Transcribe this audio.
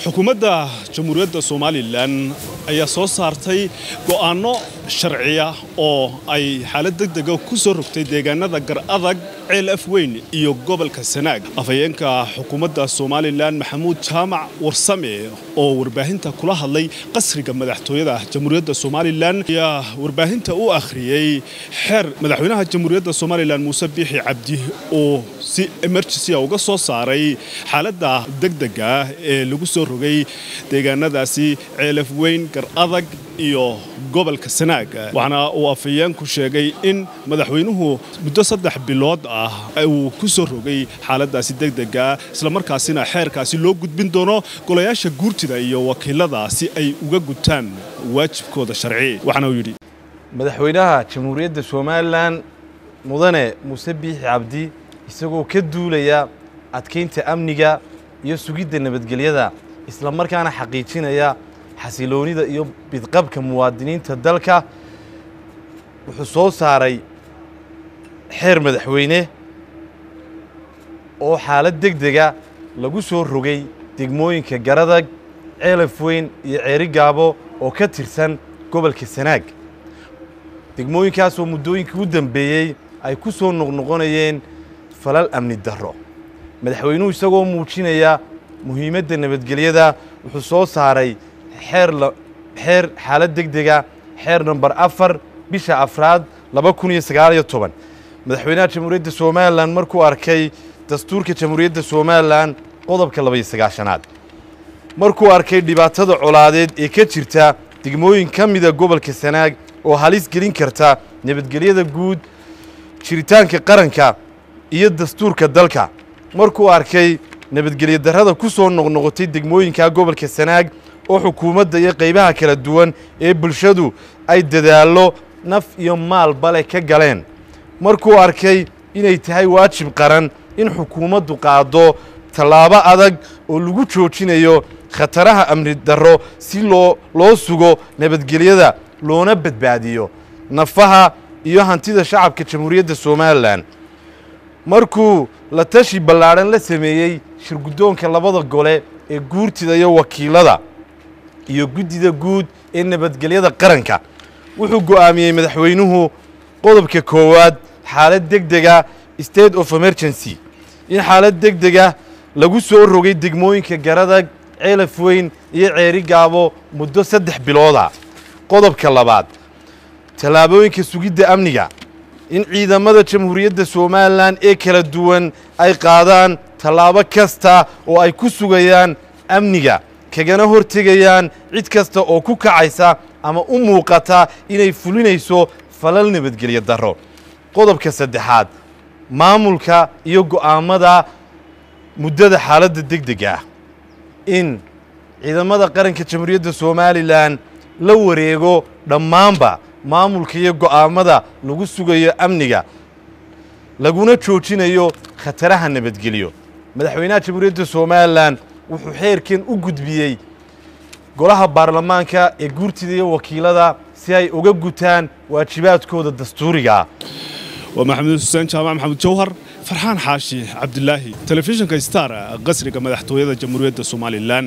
xukuumadda jamhuuriyadda somalilan ayaa soo saartay go'aanno sharciya oo ay xaalad degdega ku soo rogtay deegaanada gar adag ceel af weyn iyo gobolka sanaag afhayeenka xukuumadda somalilan maxamuud jaamac warsame oo warbaahinta kula hadlay qasriga madaxtooyada jamhuuriyadda somalilan ayaa warbaahinta u akhriyey xeer madaxweynaha jamhuuriyadda somalilan muuse biixi cabdi oo si emergency uga soo saaray xaaladda degdega ee lagu soo rogay deegaanadaasi ceelaf weyn gar adag iyo gobolka sanaag waxaana uu afhayeenku sheegay in madaxweynuhu muddo saddex bilood ah uu ku soo rogay xaaladaasi degdega islamarkaasina xeerkaasi loo gudbin doono golayaasha guurtida iyo wakiilada si ay uga gutaan waajibkooda sharci waxaana uu yidhi madaxweynaha jamhuuriyadda somalilan mudane muuse biixi cabdi isagoo ka duulaya adkaynta amniga iyo sugidda nabadgelyada isla markaana xaqiijinaya xasiloonida iyo bidqabka muwaadiniinta dalka wuxuu soo saaray xeer madaxweyne oo xaalad degdega lagu soo rogay degmooyinka garadag ceelaf weyn iyo ceeri gaabo oo ka tirsan gobolka sanaag degmooyinkaasoo muddooyinkii u dambeeyey ay ku soo noqnoqonayeen falal amni darro madaxweynuhu isagoo muujinaya muhiimadda nabadgelyada wuxuu soo saaray xeer xeer xaalad degdega xeer namber afar bisha afraad laba kun iyo sagaaliyo toban madaxweynaha jamhuuriyadda somalilan markuu arkay dastuurka jamhuuriyadda somalilan qodobka labaiyo sagaashanaad markuu arkay dhibaatada colaadeed ee ka jirta degmooyin ka mida gobolka sanaag oo halis gelin karta nabadgelyada guud jiritaanka qaranka iyo dastuurka dalka markuu arkay nabadgelyo darrada ku soo noqnoqotay degmooyinka gobolka sanaag oo xukuumadda iyo qaybaha kala duwan ee bulshadu ay dadaallo naf iyo maalbale ka galeen markuu arkay inay tahay waajib qaran in xukuumaddu qaado tallaabo adag oo lagu joojinayo khataraha amni darro si loo loo sugo nabadgelyada loona badbaadiyo nafaha iyo hantida shacabka jamhuuriyadda somalilan markuu la tashi ballaadhan la sameeyey shirguddoonka labada gole ee guurtida iyo wakiilada iyo guddida guud ee nabadgelyada qaranka wuxuu go'aamiyey madaxweynuhu qodobka koowaad xaalad degdega state of emergency in xaalad degdega lagu soo rogay degmooyinka garadag ceelaf weyn iyo ceeri gaabo muddo saddex bilooda qodobka labaad tallaabooyinka sugidda amniga in ciidamada jamhuuriyadda somalilan ee kala duwan ay qaadaan tallaabo kasta oo ay ku sugayaan amniga kagana hortegayaan cid kasta oo ku kacaysa ama u muuqata inay fulinayso falal nabadgelyo darro qodobka saddexaad maamulka iyo go'aammada muddada xaaladda degdega ah in ciidamada qaranka jamhuuriyadda somalilan la wareego dhammaanba maamulka iyo go'aammada lagu sugayo amniga laguna joojinayo khataraha nabadgelyo madaxweynaha jamhuuriyadda somalilan wuxuu xeerkan u gudbiyey golaha baarlamaanka ee guurtida iyo wakiilada si ay uga gutaan waajibaadkooda dastuuriga waa maxamed xuseen jaamac maxamed jawhar farxaan xaashi cabdilaahi telefishinka star qasriga madaxtooyada jamhuuriyadda somalilan